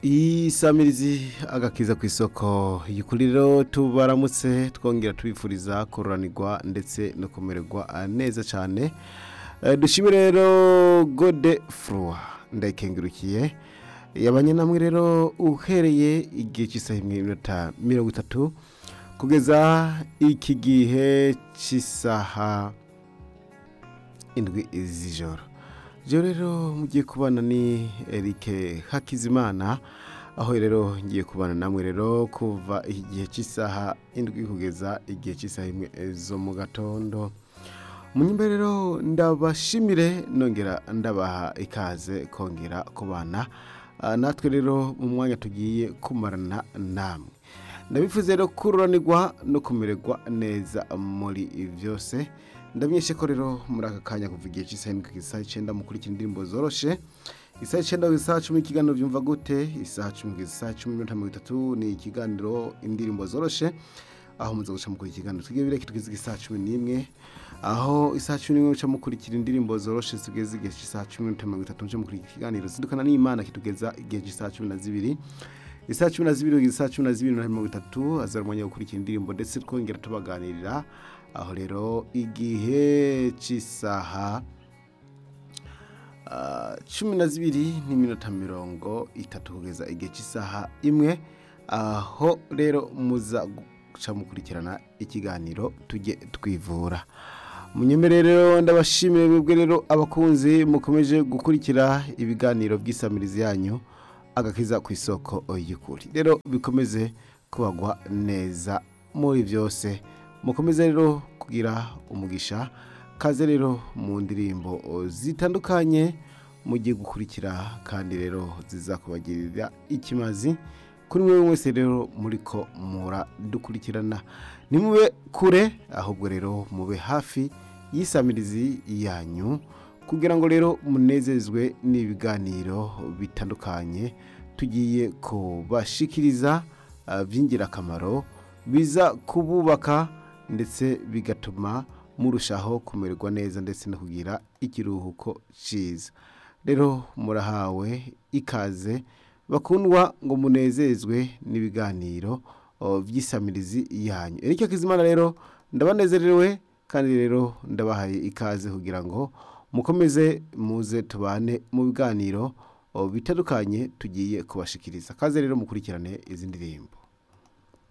isamirizi agakiza ku isoko yikuriro tubaramutse twongera tubifuriza kururanirwa ndetse no kumererwa neza cyane Eh, dushime rero gode furua ndayikengurukiye yabanye namwe rero uhereye igihe cy'isaha imwe n'iminota mirongo itatu kugeza iki gihe cy'isaha indwi z'ijoro rero rero mugiye kubana ni Eric Hakizimana aho rero ngiye kubana namwe rero kuva igihe cy'isaha indwi kugeza igihe cy'isaha imwe zo mu gatondo munyumbe rero ndabashimire nongera ndabaha ikaze kongera kubana Ah, natwe rero mu mwanya tugiye kumarana namwe ndabifuza rero kururanirwa no kumererwa neza muri byose ndamenyeshe ko rero muri aka kanya kuva igihe cy'isaha indwi kugeza isaha icyenda mukurikira indirimbo zoroshe isaha icyenda kugeza isaha cumi ikiganiro byumva gute isaha cumi kugeza isaha cumi n'iminota mirongo itatu ni ikiganiro indirimbo zoroshe aho muza guca mukura ikiganiro tugiye bireke tugeze isaha cumi n'imwe aho isaha cumi n'imwe muca mukurikira indirimbo zoroshe tugeze igihe cy'isaha cumi n'iminota mirongo itatu muca mukurikira ikiganiro zindukana n'imana kitugeza igihe cy'isaha cumi na zibiri isaha cumi na zibiri kugeza isaha cumi na zibiri na mirongo itatu azara umwanya wo gukurikira indirimbo ndetse twongera tubaganirira aho rero igihe cy'isaha ah, cumi na zibiri n'iminota mirongo itatu kugeza igihe cy'isaha imwe aho rero muza guca mukurikirana ikiganiro tujye twivura munyemere rero ndabashimiye mwebwe rero abakunzi mukomeje gukurikira ibiganiro by'isamirizi yanyu agakiza ku isoko y'ukuri rero bikomeze kubagwa neza muri byose mukomeze rero kugira umugisha kaze rero mu ndirimbo zitandukanye mugiye gukurikira kandi rero zizakubagirira ikimazi kuri mwe wese rero muri ko muradukurikirana nimube kure ahubwo rero mube hafi y'isamirizi yanyu kugira ngo rero munezezwe n'ibiganiro bitandukanye tugiye kubashikiriza ah, by'ingirakamaro biza kububaka ndetse bigatuma murushaho kumererwa neza ndetse no kugira ikiruhuko cyiza rero murahawe ikaze bakundwa ngo munezezwe n'ibiganiro oh, by'isamirizi yanyu erike kizimana rero ndabanezerewe kandi rero ndabahaye ikaze kugira ngo mukomeze muze tubane mu biganiro oh, bitandukanye tugiye kubashikiriza kaze rero mukurikirane izi ndirimbo